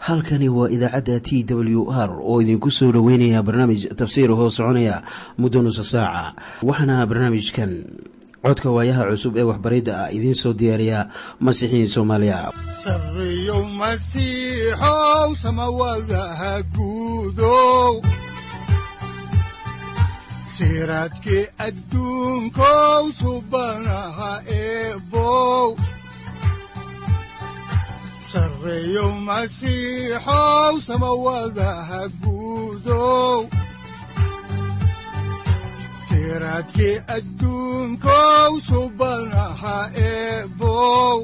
halkani waa idaacadda t w r oo idinku soo dhoweynaya barnaamij tafsiir hoo soconaya muddo nusa saaca waxaana barnaamijkan codka waayaha cusub ee waxbaridda ah idiin soo diyaariya masiixiin soomaaliya sareyow masiixow samawadaha guudow siraadkii adduunkow subanaha eebow sareyow masiixow samawadaha guudow siraadkii adduunkow subanaha eebow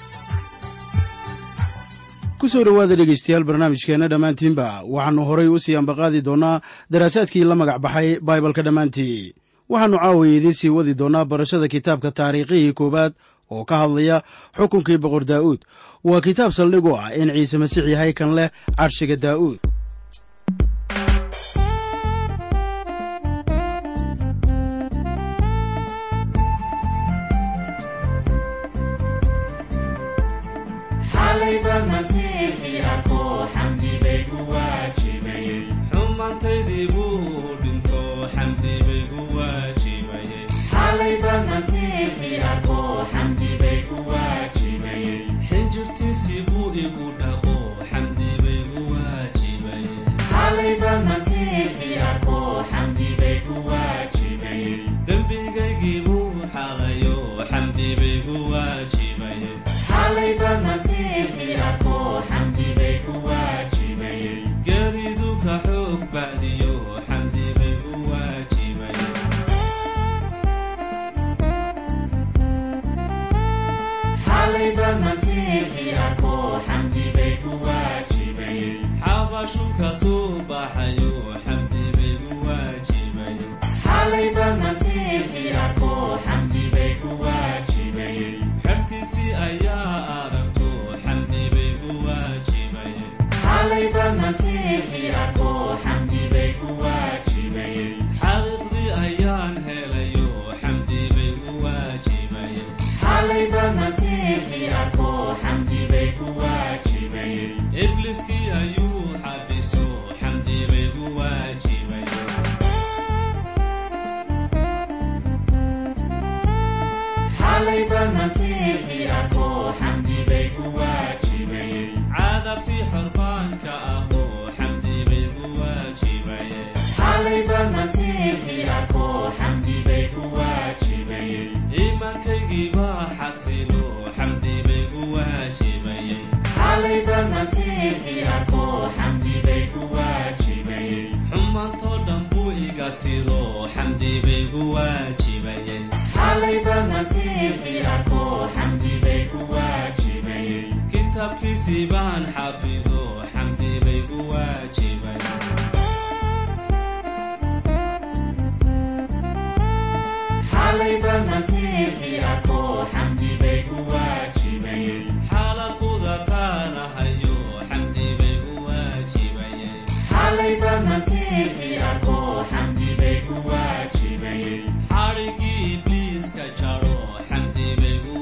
ku soo dhowaada dhegaystayaal barnaamijkeenna dhammaantiinba waxaannu horay u sii ambaqaadi doonnaa daraasaadkii la magac baxay baibalka dhammaantii waxaannu caawiya idiin sii wadi doonnaa barashada kitaabka taariikhihii koowaad oo ka hadlaya xukunkii boqor daa'uud waa kitaab saldhig u ah in ciise masiix yahay kan leh carshiga daa'uud xumaantaydii buu dhinto xamdi bay gu waajibayxinjirtiisii buu igu dhaqo xamdi bay gu waajibayedembigaygii buu xaqayo xamdi bay gu waajibayegeeridu ka xoog bacdiyo xamdi bay gu waajibaye xabashu ka soo baxayo xamdi bay gu waajibaye xertiisii ayaa aragto xamdi bay gu waajibaye xaqiiqdii ayaan helayo xamdi bay gu waajibaye ibliskii ayuu xabiso xamdi bay gu waajibaye cadabtii xorbaanka ahoo xamdi bay gu waajibaye iimaankaygii baa xasilo xamdi bay gu waajibaye xumaantoo dhan buu iga tiro xamdi bay gu waajibaye kitaabkiisii baan xafido xamdi bay gu waajibaye xaalaquda qaanahayo xamdi bay gu waajibaye xadhigii ibliiska jaro xamdi bay gu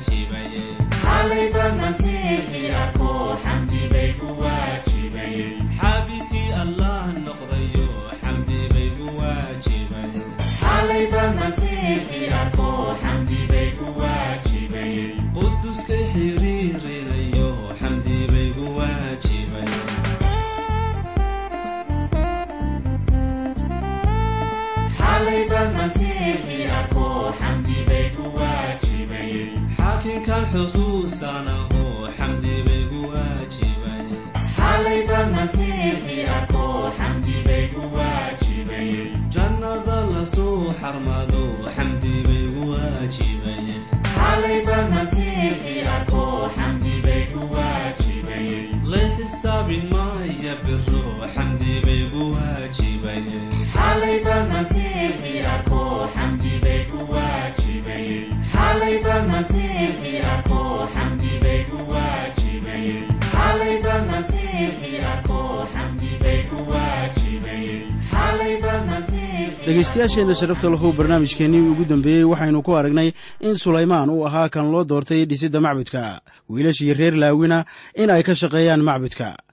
waajibaye xaabikii allah noqdayo xamdi bay gu waajibaye quduskay xiriirinayo xamdi bay gu waajibaye xaakinkan xusuusanaho xamdi bay gu waajibaye jannada lasoo xarmado xamdi bay gu waajibaye lay xisaabin maya biro xamdi bay gu dhegaystayaasheenna sharafta lahu barnaamijkeennii ugu dambeeyey waxaynu ku aragnay in sulaymaan uu ahaa kan loo doortay dhisidda macbudka wiilashii reer laawina in ay ka shaqeeyaan macbudka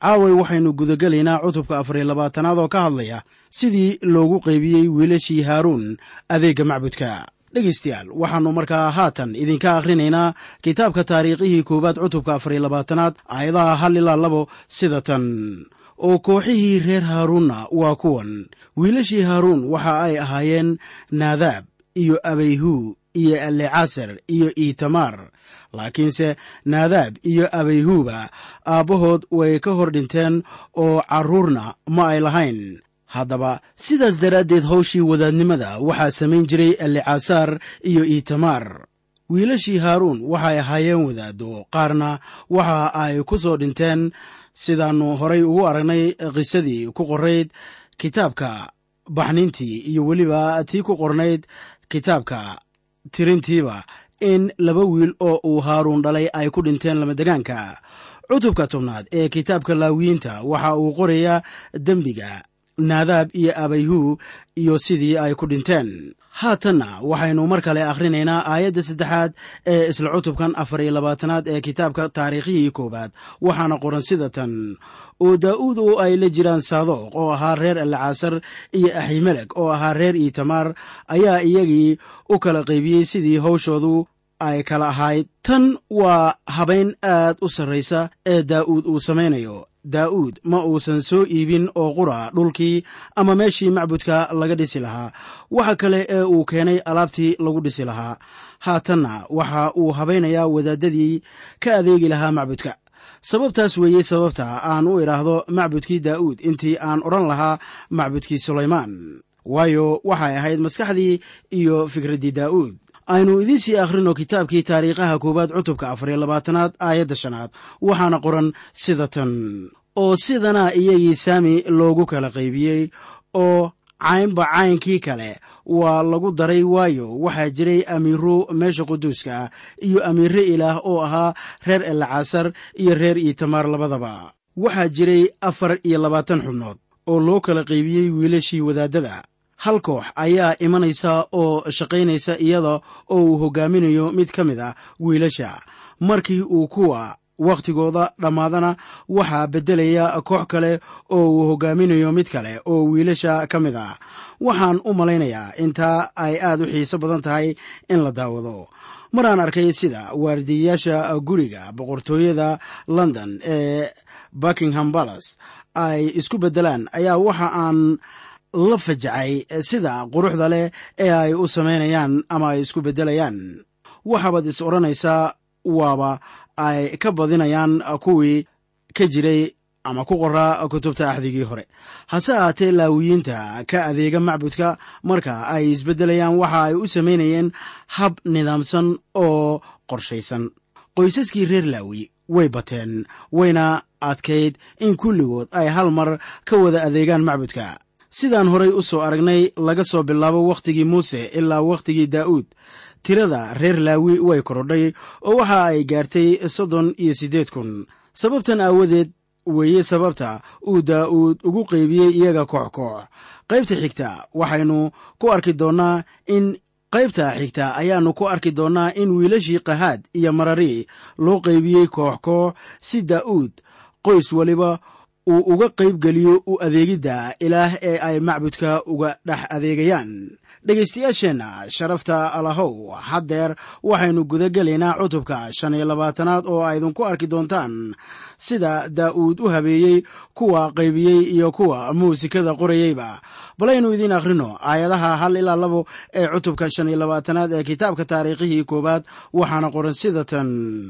caaway waxaynu gudagelaynaa cutubka afariyo labaatanaad oo ka hadlaya sidii loogu qaybiyey wiilashii haaruun adeegga macbudka dhegaystayaal waxaannu markaa haatan idinka akhrinaynaa kitaabka taariikhihii koowaad cutubka afariyo labaatanaad aayadaha hal ilaa labo sida tan oo kooxihii reer haaruunna waa kuwan wiilashii haaruun waxa ay ahaayeen naadaab iyo abayhuu iyo alecasar iyo itamar laakiinse naadaab iyo abayhuuba aabbahood way ka hor dhinteen oo carruurna ma ay lahayn haddaba sidaas daraaddeed hawshii wadaadnimada waxaa samayn jiray alecasar iyo itamar wiilashii haaruun waxay ahaayeen wadaaddo qaarna waxa ay ku soo dhinteen sidaannu horay ugu aragnay qisadii ku qorayd kitaabka baxniintii iyo weliba tii ku qornayd kitaabka tirintiiba in laba wiil oo uu haaruun dhalay ay ku dhinteen lamadegaanka cutubka tobnaad ee kitaabka laawiyiinta waxa uu qorayaa dembiga naadaab iyo abayhuu iyo sidii ay ku dhinteen haatanna waxaynu mar kale akhrinaynaa aayadda saddexaad ee isla cutubkan afar iyo labaatanaad ee kitaabka taariikhihii koowaad waxaana qoran sida tan oo daa'uud oo ay la jiraan saadoq oo ahaa reer alcaasar iyo aximeleg oo ahaa reer itamar ayaa iyagii u kala qaybiyey sidii hawshoodu ay kala ahayd tan waa habayn aad u sarraysa ee daa'uud uu samaynayo daa'uud ma uusan soo iibin oo qura dhulkii ama meeshii macbudka laga dhisi lahaa waxa kale ee uu keenay alaabtii lagu dhisi lahaa haatanna waxa uu habaynayaa wadaadadii ka adeegi lahaa macbudka sababtaas weeye sababta aan u idhaahdo macbudkii daa'uud intii aan odhan lahaa macbudkii sulaymaan waayo waxay ahayd maskaxdii iyo fikraddii daa'uud aynu idiin sii akhrino kitaabkii taariikhaha koowaad cutubka afariyo labaatanaad aayadda shanaad waxaana qoran sida tan oo sidanaa iyagii saami loogu kala qaybiyey oo caynba caynkii kale waa lagu daray waayo waxaa jiray amiiro meesha quduuska ah iyo amiire ilaah oo ahaa reer elcasar iyo reer itamar labadaba waxaa jiray afar iyo labaatan xubnood oo loo kala qaybiyey wiilashii wadaadada hal koox ayaa imanaysa oo shaqaynaysa iyada oo uu hoggaaminayo mid ka mid ah wiilasha markii uu kuwa wakhtigooda dhammaadana waxaa beddelaya koox kale oo uu hoggaaminayo mid kale oo wiilasha ka mid ah waxaan u malaynayaa intaa ay aad u xiiso badan tahay in la daawado maraan arkay sida waardiyayaasha guriga boqortooyada london ee buckingham balas ay isku beddelaan ayaa waxa aan la fajacay sida quruxda leh ee ay u samaynayaan ama ay isku beddelayaan waxaabaad is odhanaysaa waaba ay ka badinayaan kuwii ka jiray ama ku qoraa kutubta axdigii hore hase ahaatee laawiyiinta ka adeega macbudka marka ay isbeddelayaan waxa ay u samaynayeen hab nidaamsan oo qorshaysan qoysaskii reer laawi way bateen wayna adkayd in kulligood ay hal mar ka wada adeegaan macbudka sidaan horay u soo aragnay laga soo bilaabo wakhtigii muuse ilaa wakhtigii daa'uud tirada reer laawi way korodhay oo waxa ay gaartay soddon iyo siddeed kun sababtan aawadeed weeye sababta uu daa'uud ugu qaybiyey iyaga koox koox qaybta xigta waxaynu ku arki doonnaa in qaybta xigta ayaannu ku arki doonnaa in wiilashii qahaad iyo marari loo qaybiyey koox koox si daa'uud qoys waliba uu uga qayb geliyo u adeegidda ilaah ee ay macbudka uga dhex adeegayaan dhegaystayaasheenna sharafta alahow haddeer waxaynu guda gelaynaa cutubka shan iyo labaatanaad oo aydinku arki doontaan sida daa'uud u habeeyey kuwa qaybiyey iyo kuwa muusikada qorayeyba balaynu idiin akhrino aayadaha hal ilaa labo ee cutubka shan iyo labaatanaad ee kitaabka taariikhihii koowaad waxaana qoran sida tan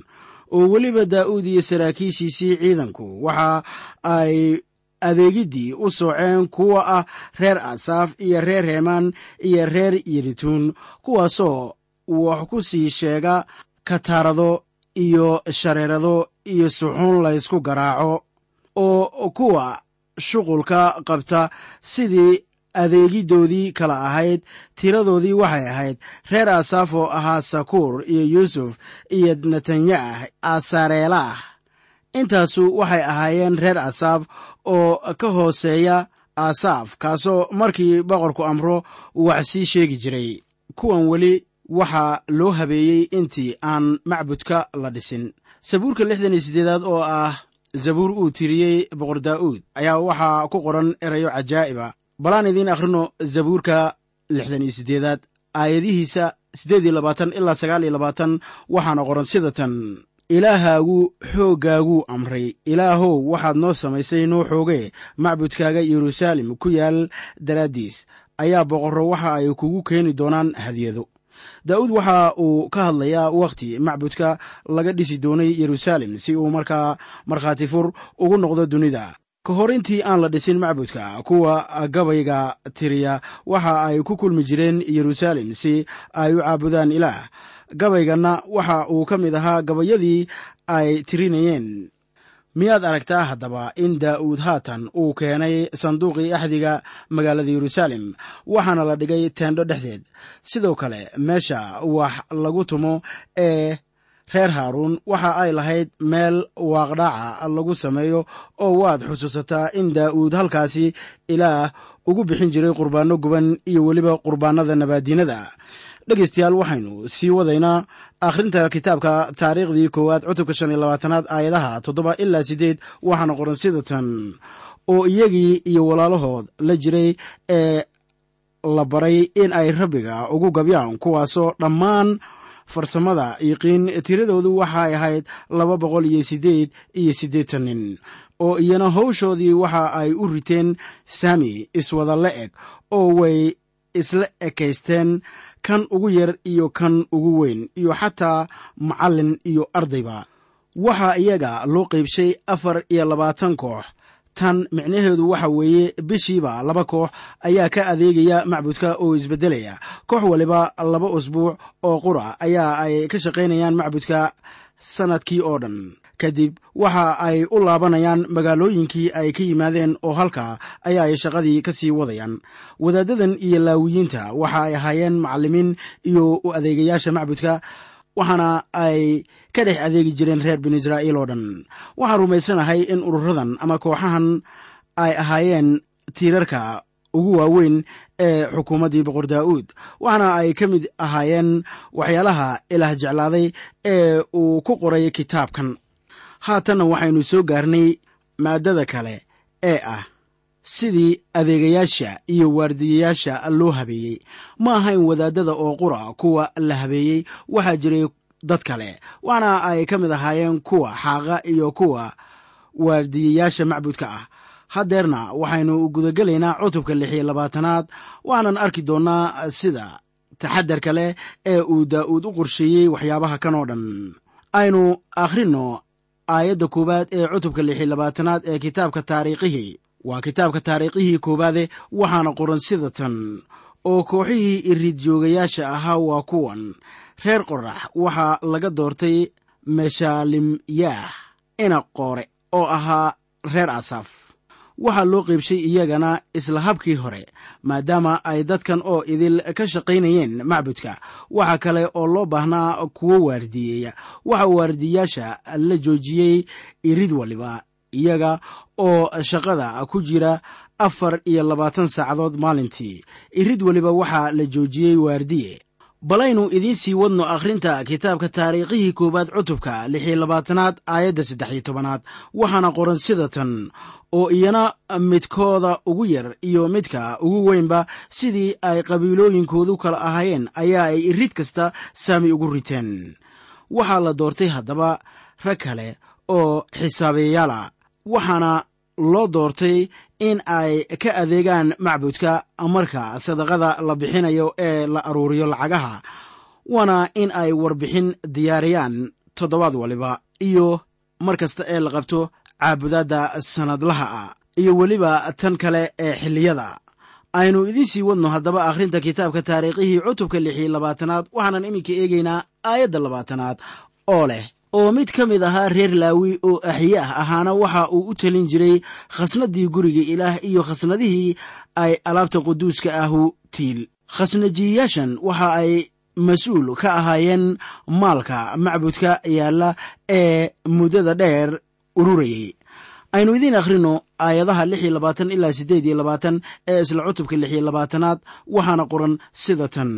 oo weliba daa'uud iyo saraakiishiisii ciidanku waxa ay adeegiddii u sooceen kuwa ah reer asaaf iyo reer heemaan iyo reer yirituun kuwaasoo wax ku sii sheega kataarado iyo shareerado iyo suxuun laysku garaaco oo kuwa shuqulka qabta sidii adeegiddoodii kala ahayd tiradoodii waxay ahayd reer asaaf oo ahaa sakuur iyo yuusuf iyo netanyah asareelah intaasu waxay ahaayeen reer asaaf oo ka hooseeya asaaf kaasoo markii boqorku amro wax sii sheegi jiray kuwan weli waxaa loo habeeyey intii aan macbudka la dhisin sabuurka lixdan iyo siddeedaad oo ah zabuur uu tiriyey boqor daa'uud ayaa waxaa ku qoran erayo cajaa'iba balaan idiin akhrino zabuurka lixdan iyo siddeedaad aayadihiisa siddeed iyo labaatan ilaa sagaal iyo labaatan waxaana qoran sida tan ilaahaagu xooggaaguu amray ilaahow waxaad noo samaysay noo xooge macbudkaaga yeruusaalem ku yaal daraaddiis ayaa boqorro waxa ay kugu keeni doonaan hadiyado daa'uud waxa uu ka hadlayaa wakhti macbudka laga dhisi doonay yeruusaalem si uu markaa markhaati fur ugu noqdo dunida ka hor intii aan la dhisin macbudka kuwa gabayga tiriya waxa ay ku kulmi jireen yeruusaalem si ay u caabudaan ilaah gabayganna waxa uu ka mid ahaa gabayadii ay tirinayeen miyaad aragtaa haddaba in daa'uud haatan uu keenay sanduuqii axdiga magaalada yeruusaalem waxaana la dhigay teendho dhexdeed sidoo kale meesha wax lagu tumo ee reer haaruun waxa ay lahayd meel waaqdhaaca lagu sameeyo oo waad xusuusataa in daa'uud halkaasi ilaah ugu bixin jiray qurbaanno guban iyo weliba qurbaannada nabaadiinada dhegaystayaal waxaynu sii wadaynaa akhrinta kitaabka taariikhdii koowaad cutubka shan iyo labaatanaad aayadaha toddoba ilaa siddeed waxaana qoran sida tan oo iyagii iyo walaalahood la jiray ee la baray in ay rabbiga ugu gabyaan kuwaasoo dhammaan farsamada yiqiin tiradoodu waxay ahayd laba boqol iyo siddeed iyo siddeetan nin oo iyana howshoodii waxa ay u riteen saami iswada la eg oo way isla ekaysteen kan ugu yar iyo kan ugu weyn iyo xataa macallin iyo ardayba waxaa iyaga loo qaybshay afar iyo labaatan koox tan micnaheedu waxa weeye bishiiba laba koox ayaa ka adeegaya macbudka oo isbeddelaya koox waliba laba usbuuc oo qura ayaa ay ka shaqaynayaan macbudka sannadkii oo dhan kadib waxa ay u laabanayaan magaalooyinkii ay ka yimaadeen oo halkaa ayaa ay shaqadii ka sii wadayaan wadaaddadan iyo laawiyiinta waxa ay ahaayeen macallimiin iyo u adeegayaasha macbudka waxaana ay ka dhex adeegi jireen reer binu israa'iil oo dhan waxaan rumaysanahay in ururadan ama kooxahan ay ahaayeen tiirarka ugu waaweyn ee xukuumaddii boqor daa'uud waxaana ay ka mid ahaayeen waxyaalaha ilaah jeclaaday ee uu ku qoray kitaabkan haatanna waxaynu soo gaarnay maaddada kale ee ah sidii adeegayaasha iyo waardiyayaasha loo habeeyey ma ahayn wadaadada oo qura kuwa la habeeyey waxaa jiray dad kale waxaana ay ka mid ahaayeen kuwa xaaqa iyo kuwa waardiyayaasha macbudka ah haddeerna waxaynu gudagelaynaa cutubka lix iyo labaatanaad waxaanan arki doonnaa sida taxadarka leh ee uu daa'uud u qorsheeyey waxyaabaha kan oo dhan aynu akhrinno aayadda koowaad ee cutubka lix iyo labaatanaad ee kitaabka taariikhihii waa kitaabka taariikhihii koowaade waxaana qoran sida tan oo kooxihii irid joogayaasha ahaa waa kuwan reer qorax waxaa laga doortay meshaalimyaah ina qoore oo ahaa reer asaf waxaa loo qaybshay iyagana isla habkii hore maadaama ay dadkan oo idil ka shaqaynayeen macbudka waxa kale oo loo baahnaa kuwo waardiyeeya waxaa waardiyayaasha la joojiyey irid waliba iyaga oo shaqada ku jira afar iyo labaatan saacadood maalintii irid weliba waxaa la joojiyey waardiye balaynu idiin sii wadno akhrinta kitaabka taariikhihii koowaad cutubka lix iyo labaatanaad aayadda saddex iyo tobanaad waxaana qoran sida tan oo iyana midkooda ugu yar iyo midka ugu weynba sidii ay qabiilooyinkoodu kala ahaayeen ayaa ay irid kasta saami ugu riteen waxaa la doortay haddaba rag kale oo xisaabeeyaala waxaana loo doortay in ay ka adeegaan macbudka marka sadaqada la bixinayo ee la aruuriyo lacagaha waana in ay warbixin diyaariyaan toddobaad waliba iyo mar kasta ee la qabto caabudaadda sannadlaha ah iyo weliba tan kale ee xilliyada aynu idiin sii wadno haddaba akhrinta kitaabka taariikhihii cutubka lix iyo labaatanaad waxaanan iminka eegaynaa aayadda labaatanaad oo leh oo mid ka mid ahaa reer laawi oo axye ah ahaana waxa uu u telin jiray khasnadii guriga ilaah iyo khasnadihii ay alaabta quduuska ahu tiil khasnajiyayaashan waxa ay mas-uul ka ahaayeen maalka macbudka yaalla ee muddada dheer ururayay aynu idiin akhrino aayadaha lix iyo labaatan ilaa siddeed iyo labaatan ee isla cutubka lix iyo labaatanaad waxaana qoran sida tan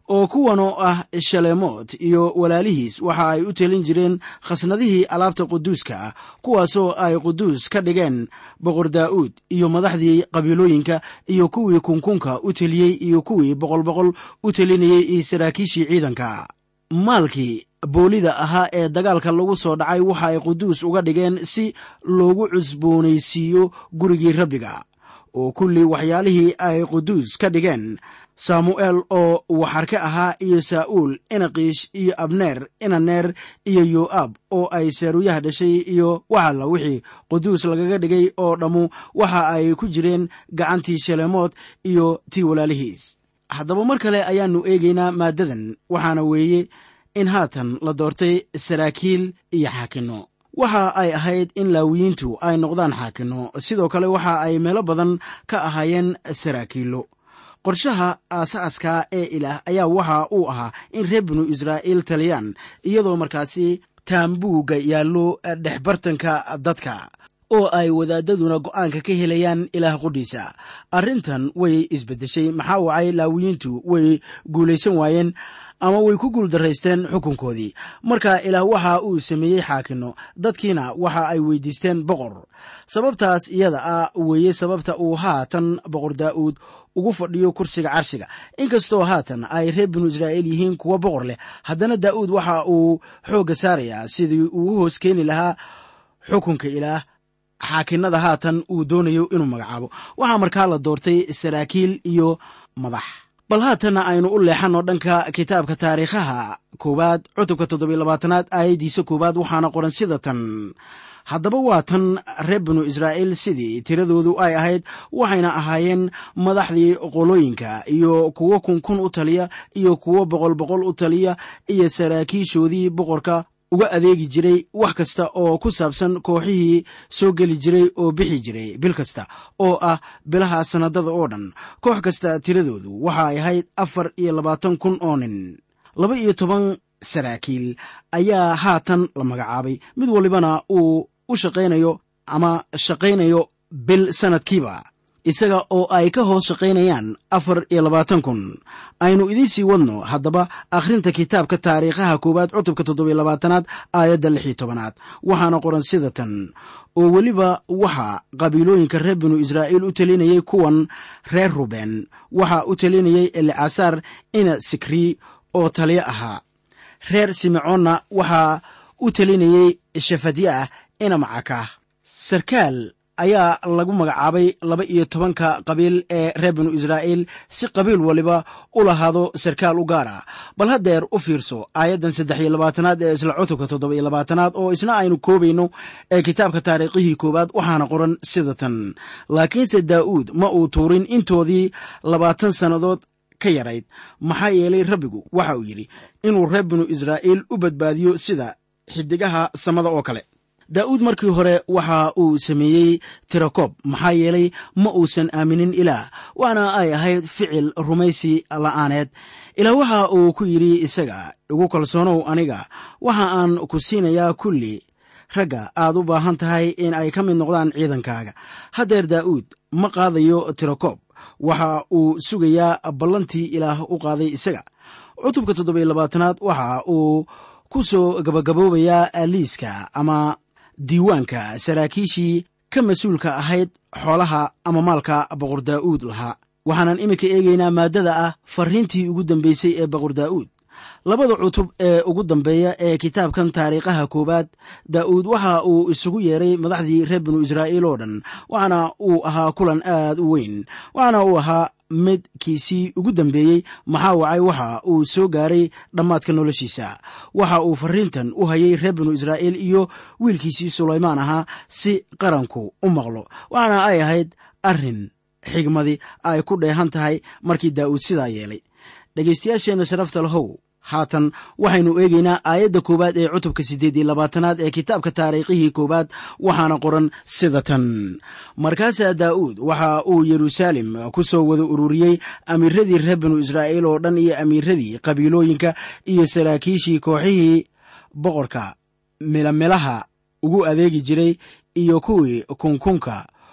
oo kuwan oo ah shaleemoot iyo walaalihiis waxa ay u telin jireen khasnadihii alaabta quduuska ah kuwaasoo ay quduus ka dhigeen boqor daa'uud iyo madaxdii qabiilooyinka iyo kuwii kunkunka u teliyey iyo kuwii boqolboqol u telinayey iyo saraakiishii ciidanka maalkii boolida ahaa ee dagaalka lagu soo dhacay waxa ay quduus uga dhigeen si loogu cusboonaysiiyo gurigii rabbiga oo kulli waxyaalihii ay quduus ka dhigeen saamu'eel oo waxarke ahaa iyo saa'uul inaqiish iyo abneer inaneer iyo yo'aab oo ay saaruuyaha dhashay iyo waxalla wixii quduus lagaga dhigay oo dhammu waxa ay ku jireen gacantii shaleemood iyo tii walaalihiis haddaba mar kale ayaannu eegaynaa maaddadan waxaana weeye in haatan la doortay saraakiil iyo xaakinno waxa ay ahayd in laawiyiintu ay noqdaan xaakinno sidoo kale waxa ay meelo badan ka ahaayeen saraakiillo qorshaha aasaaska ee ilaah ayaa waxa uu ahaa in reer binu israa'iil taliyaan iyadoo markaasi taambuugga yaallo dhexbartanka dadka oo ay wadaadaduna go'aanka ka helayaan ilaah qudhiisa arrintan way isbeddeshay maxaa wacay laawiyiintu way guulaysan waayeen ama way ku guuldaraysteen xukunkoodii marka ilaah waxa uu sameeyey xaakinno dadkiina waxa ay weydiisteen boqor sababtaas iyada ah weeye sababta uu haatan boqor daa'uud ugu fadhiyo kursiga carshiga inkastoo haatan ay reer binu israa'iil yihiin kuwa boqor leh haddana daa'uud waxa uu xoogga saarayaa sidii uu u hoos keeni lahaa xukunka ilaah xaakinnada haatan uu doonayo inuu magacaabo waxaa markaa la doortay saraakiil iyo madax bal haatanna aynu u leexanno dhanka kitaabka taariikhaha koowaad cutubka toddobiy labaatanaad aayaddiisa koowaad waxaana qoran sida tan haddaba waa tan reer binu israa'iil sidii tiradoodu ay ahayd waxayna ahaayeen madaxdii qolooyinka iyo kuwo kunkun u taliya iyo kuwo boqol boqol u taliya iyo saraakiishoodii boqorka uga adeegi jiray wax kasta oo ku saabsan kooxihii soo geli jiray oo bixi jiray bil kasta oo ah bilaha sannadada oo dhan koox kasta tiradoodu waxa ay ahayd afar iyo labaatan kun oo nin laba iyo toban saraakiil ayaa haatan la magacaabay mid walibana uu u shaqaynayo ama shaqaynayo bil sannadkiiba isaga oo ay ka hoos shaqaynayaan afar iyo labaatan kun aynu idiin sii wadno haddaba akhrinta kitaabka taariikhaha koowaad cutubka toddobiyo labaatanaad aayadda lix iyo tobanaad waxaana qoran sida tan oo weliba waxaa qabiilooyinka reer binu israa'iil u telinayay kuwan reer ruben waxaa u telinayay elicasaar ina sikri oo taliyo ahaa reer simecoonna waxaa u telinayey shafadyaah ina macaka sarkaal ayaa lagu magacaabay laba iyo tobanka qabiil ee reer binu israa'iil si qabiil waliba u lahaado sarkaal u gaar ah bal haddeer u fiirso aayaddan saddex iyo labaatanaad ee isla cutubka toddoba iyo labaatanaad oo isna aynu koobayno ee kitaabka taariikhihii koowaad waxaana qoran sida tan laakiinse daa'uud ma uu tuurin intoodii labaatan sannadood ka yarayd maxaa yeelay rabbigu waxa uu yidhi inuu reer binu israa'iil u badbaadiyo sida xidigaha samada oo kale daa'uud markii hore waxa uu sameeyey tirakoob maxaa yeelay ma uusan aaminin ilaah waana ay ahayd ficil rumaysi la'aaneed ilaah waxa uu ku yidhi isaga igu kalsoonow aniga waxa aan ku siinayaa kulli ragga aad u baahan tahay in ay ka mid noqdaan ciidankaaga haddeer daa'uud ma qaadayo tirakoob waxa uu sugayaa ballantii ilaah u qaaday isaga cutubka toddobiyo labaatanaad waxa uu ku soo gabagaboobayaa liiska ama diiwaanka saraakiishii ka mas-uulka ahayd xoolaha ama maalka boqor daa'uud lahaa waxaanan iminka eegaynaa maaddada ah farriintii ugu dambeysay ee boqor daa'uud labada cutub ee ugu dambeeya ee kitaabkan taariikhaha koowaad daa'uud waxa uu isugu yeeray madaxdii reer binu israa'iil oo dhan waxaana uu ahaa kulan aad u weyn waxaana uu ahaa midkiisii ugu dambeeyey maxaa wacay waxa uu soo gaaray dhammaadka noloshiisa waxa uu farriintan u hayay reer binu israa'iil iyo wiilkiisii sulaymaan ahaa si qaranku u maqlo waxaana ay ahayd arrin xigmadi ay ku dheehan tahay markii daa'uud sidaa yeelay dhegaystayaasheenna sharafta lahow haatan waxaynu eegaynaa aayadda koowaad ee cutubka siddeed iyo labaatanaad ee kitaabka taariikhihii koowaad waxaana qoran sida tan markaasaa daa'uud waxa uu yeruusaalem ku soo wada ururiyey amiiradii reer binu israa'iil oo dhan iyo amiiradii qabiilooyinka iyo saraakiishii kooxihii boqorka milamilaha ugu adeegi jiray iyo kuwii kunkunka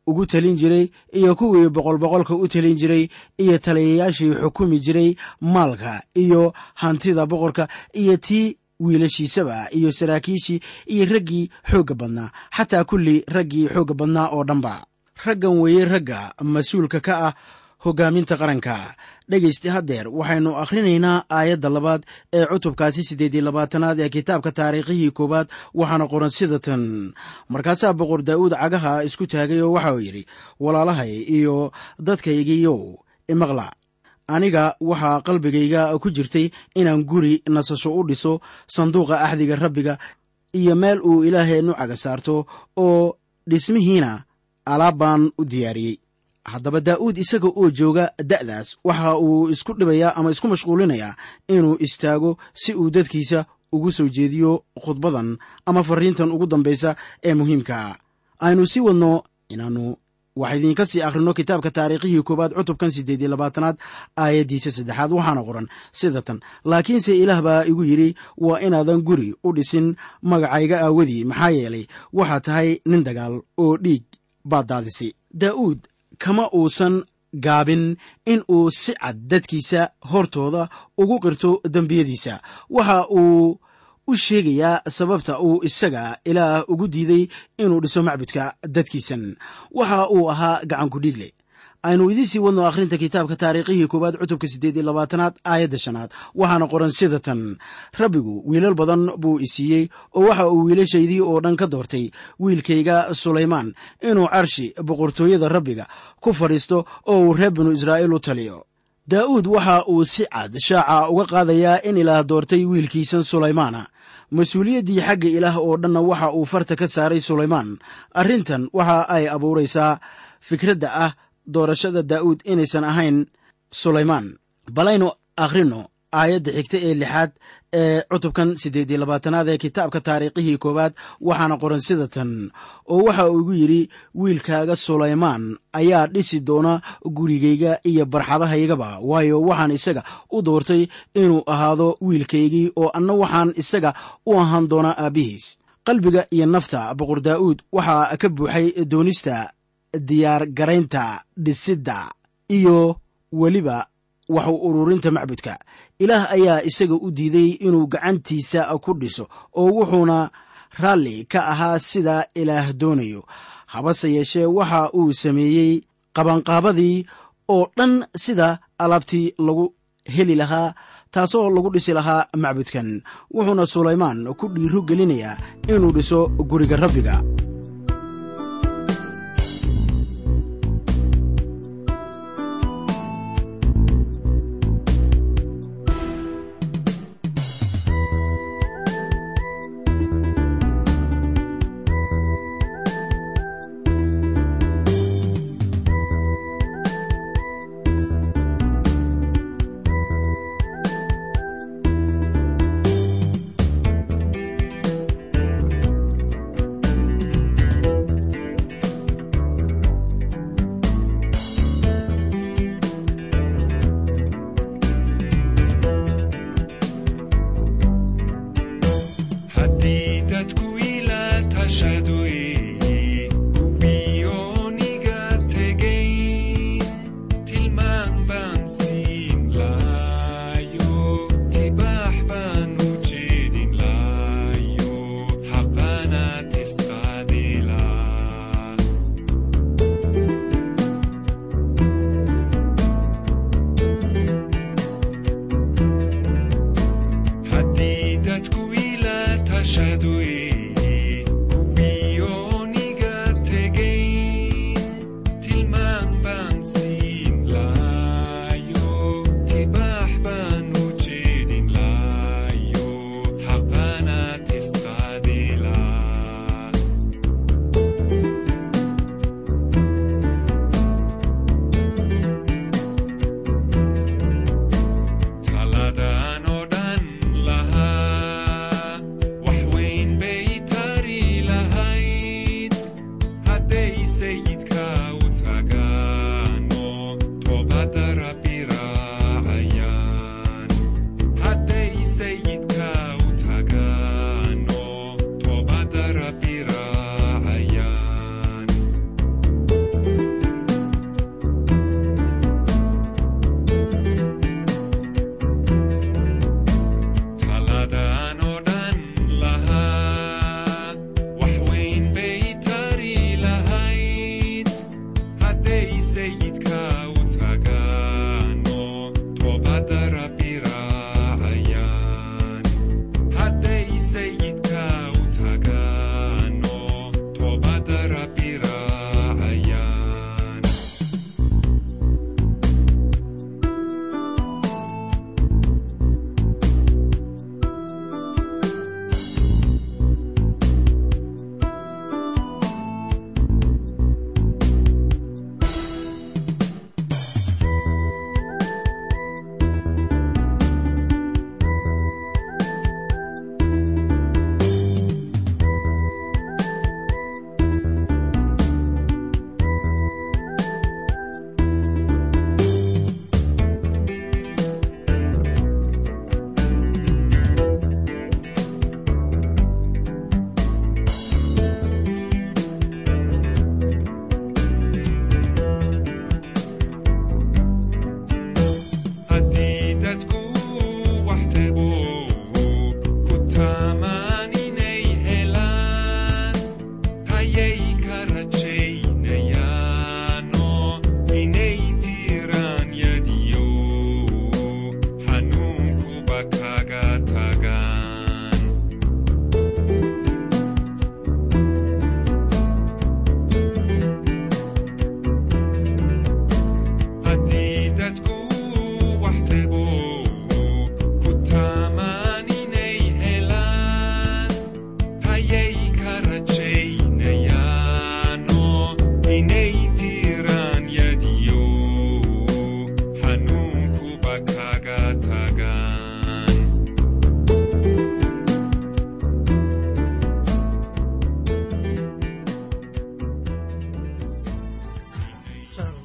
ugu telin jiray iyo kuwii boqolboqolka u telin jiray iyo taliyayaashii xukumi jiray maalka iyo hantida boqorka iyo tii wiilashiisaba iyo saraakiishii iyo raggii xoogga badnaa xataa kulli raggii xoogga badnaa oo dhanba raggan weeye ragga mas-uulka ka ah hoggaaminta qaranka dhegaysta haddeer waxaynu akhrinaynaa aayadda labaad ee cutubkaasi siddeed iyo labaatanaad ee kitaabka taariikhihii koowaad waxaana qoran sida tan markaasaa boqor daa'uud cagaha isku taagay oo waxa uu yidhi walaalahay iyo dadkaygiiyow imaqla aniga waxaa qalbigayga ku jirtay inaan guri nasasho u dhiso sanduuqa axdiga rabbiga iyo meel uu ilaaheennu caga saarto oo dhismihiina alaab baan u diyaariyey haddaba daa'uud isaga oo jooga da'daas waxa uu isku dhibayaa ama isku mashquulinayaa inuu istaago si uu dadkiisa ugu soo jeediyo khudbadan ama fariintan ugu dambaysa ee muhiimkaa aynu sii wadno inaannu wax idiinka sii akhrino kitaabka taariikhihii koowaad cutubkan siddeed iyo labaatanaad aayaddiisa saddexaad waxaana qoran sida tan laakiinse ilaah baa igu yidhi waa inaadan guri u dhisin magacayga aawadii maxaa yeelay waxaa tahay nin dagaal oo dhiig baad daadisay daa'uud kama uusan gaabin in uu si cad dadkiisa hortooda ugu qirto dembiyadiisa waxa uu u sheegayaa sababta uu isaga ilaah ugu diiday inuu dhiso macbudka dadkiisan waxa uu ahaa gacanku dhiigle aynu idiin sii wadno akhrinta kitaabka taariikhihii koowaad cutubka siddeed iyo labaatanaad aayadda shanaad waxaana qoran sida tan rabbigu wiilal badan buu isiiyey oo waxa uu wiilashaydii oo dhan ka doortay wiilkayga sulaymaan inuu carshi boqortooyada rabbiga ku fadhiisto oo uu reer binu israa'iil u taliyo daa'uud waxa uu si cad shaaca uga qaadayaa in ilaah doortay wiilkiisan sulaymaana mas-uuliyaddii xagga ilaah oo dhanna waxa uu farta ka saaray sulaymaan arrintan waxa ay abuuraysaa fikradda ah doorashada daa'uud inaysan ahayn sulaymaan balaynu akhrino aayadda xigta ee lixaad ee cutubkan siddeed iyo labaatanaad ee kitaabka taariikhihii koowaad waxaana qoran sida tan oo waxa uu igu yidhi wiilkaaga sulaymaan ayaa dhisi doona gurigayga iyo barxadahaygaba waayo waxaan isaga u doortay inuu ahaado wiilkaygii oo anna waxaan isaga u ahaan doonaa aabbihiis qalbiga iyo nafta boqor daa'uud waxaa ka buuxay doonista diyaar garaynta dhisidda iyo weliba waxu ururinta macbudka ilaah ayaa isaga u diiday inuu gacantiisa ku dhiso oo wuxuuna raalli ka ahaa sida ilaah doonayo habase yeeshee waxa uu sameeyey qabanqaabadii oo dhan sida alaabtii lagu heli lahaa taasoo lagu dhisi lahaa macbudkan wuxuuna sulaymaan ku dhiiro gelinayaa inuu dhiso guriga rabbiga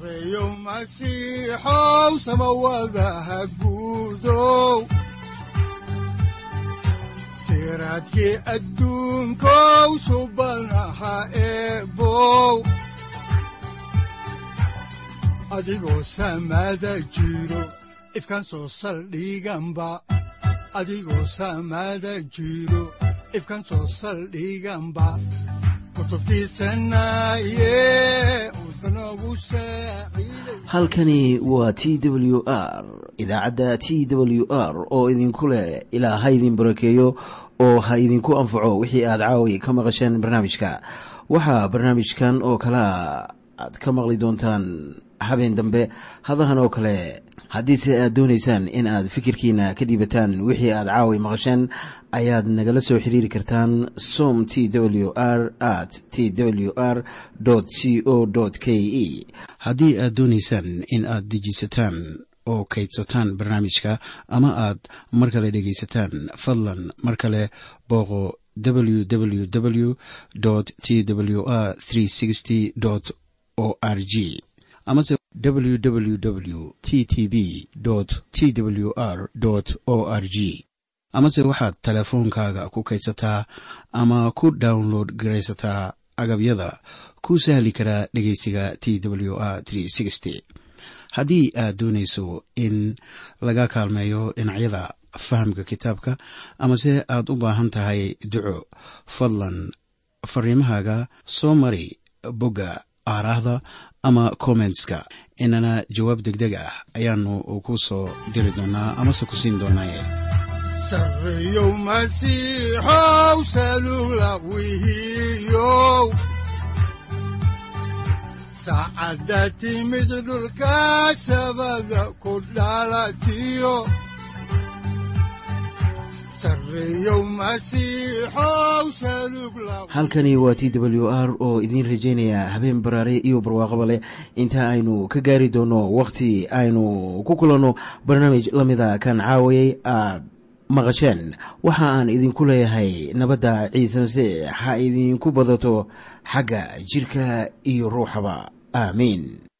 sareeyow masiixow samawadaha guudow siraadkii adduunkow subanaha eebow adigoo samada jiro ifkan soo saldhiganba adigoo samada jiro ifkan soo saldhiganba halkani waa t w r idaacadda t w r oo idinku leh ilaa ha idin barakeeyo oo ha idinku anfaco wixii aad caawi ka maqasheen barnaamijka waxaa barnaamijkan oo kalea aad ka maqli doontaan habeen dambe hadahan oo kale haddiise aad doonaysaan in aad fikirkiina ka dhiibataan wixii aad caawi maqasheen ayaad nagala soo xiriiri kartaan som t w r at t w r c o k e haddii aad doonaysaan in aad dejiisataan oo kaydsataan barnaamijka ama aad mar kale dhegaysataan fadlan mar kale booqo www t w r o r g amase www t t b t w r o r g amase waxaad teleefoonkaaga ku kaydsataa ama ku download garaysataa agabyada ku sahli karaa dhegeysiga t w r haddii aad doonayso in laga kaalmeeyo dhinacyada fahamka kitaabka amase aad u baahan tahay duco fadlan fariimahaaga soo mari bogga aaraahda ama kommentska inana jawaab degdeg ah ayaanu ku soo diri doonaa amase ku siin doonaaye sareeyow masiixow salugla wihiyow saacadda timid dhulka sabada ku dhalatiyo halkani waa t w r oo idiin rajaynaya habeen baraare iyo barwaaqaba leh inta aynu ka gaari doono wakhti aynu ku kulanno barnaamij la mida kan caawayay aad maqasheen waxa aan idinku leeyahay nabadda ciise masiix ha idinku badato xagga jidhka iyo ruuxaba aamiin